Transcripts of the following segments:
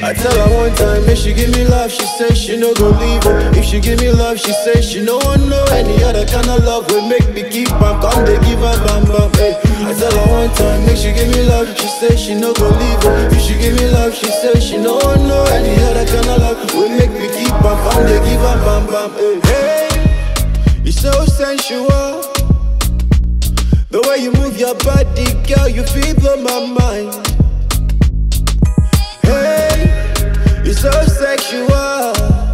I tell her one time, make she give me love, she say she no go leave her. If she give me love, she say she no want know any other kind of love will make me keep am. Come they give her bam bam. Hey. I tell her one time, make she give me love, she say she no go leave her. If she give me love, she say she no want know any other kind of love will make me keep am. Come they give her bam bam. Hey, hey. you so sensual. The way you move your body, girl, you feel blow my mind. Hey, you're so sexual.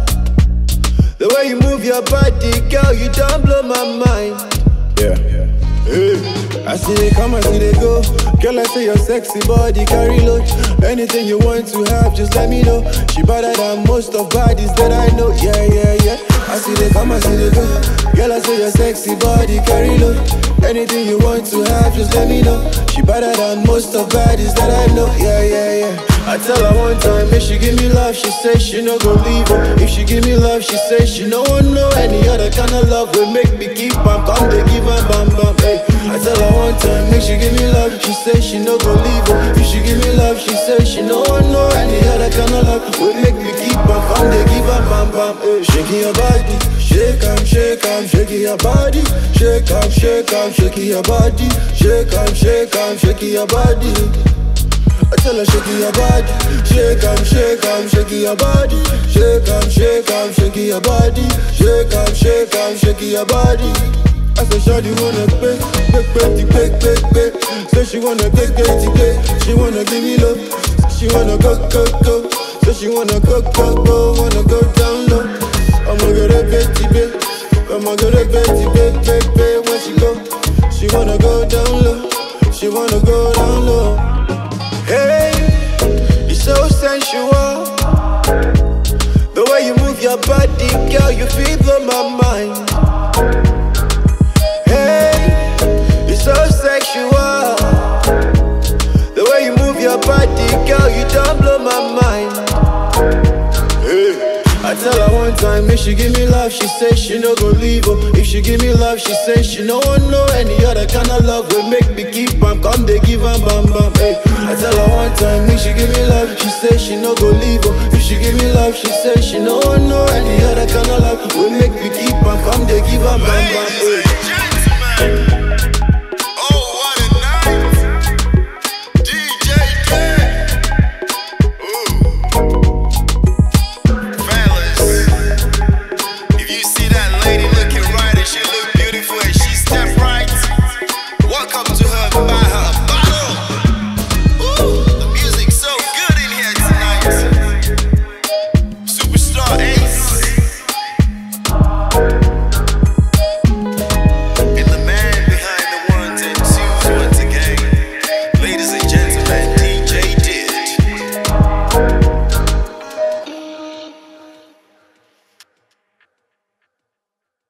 The way you move your body, girl, you don't blow my mind. Yeah. Hey, I see they come, I see they go. Girl, I say your sexy body carry load. Anything you want to have, just let me know. She better than most of bodies that I know. Yeah, yeah, yeah. I see they come, I see they go. Girl, I say your sexy body carry load. Anything you want to have, just let me know. She better than most of bodies that I know. Yeah, yeah, yeah. I tell her one time, if she give me love, she say she no go leave her. If she give me love, she say she no want know any other kind of love will make me keep am. Come they give her bam bam. Hey. I tell her one time, make she give me love, she say she no go leave her. If she give me love, she say she no want know any other kind of love will make me keep am. Come they give her bam bam. Hey. Shaking your body, shake am, shake am, shaking your body, shake am, shake am, shaking your body, shake am, shake am, shaking your body. I tell her shake your body, shake am, shake am, shake your body, shake am, shake am, shake your body, shake am, shake am, shake your body. I said, Shawty wanna pay, pay, pay, pay, pay, pay. Say she wanna get, get, get, she wanna give me love, she wanna go, go, go. Say she wanna go, go, go, wanna go down low. I'ma get a betty, babe, I'ma get a betty, babe, babe, babe. When she go, she wanna go down low, she wanna go down low. Hey, you're so sensual. The way you move your body, girl, you feel blow my mind. Hey, you're so sexual. The way you move your body, girl, you don't blow my mind. Hey. I tell her one time, if she give me love, she say she no go leave her. If she give me love, she say she no want know any other kind of love will make me keep am. Come they give am bam bam. Hey. I tell her one time, if she give me love, she say she no go leave her. If she give me love, she say she no want know any other kind of love will make me keep am. Come they give am bam bam. Hey. Ladies and gentlemen,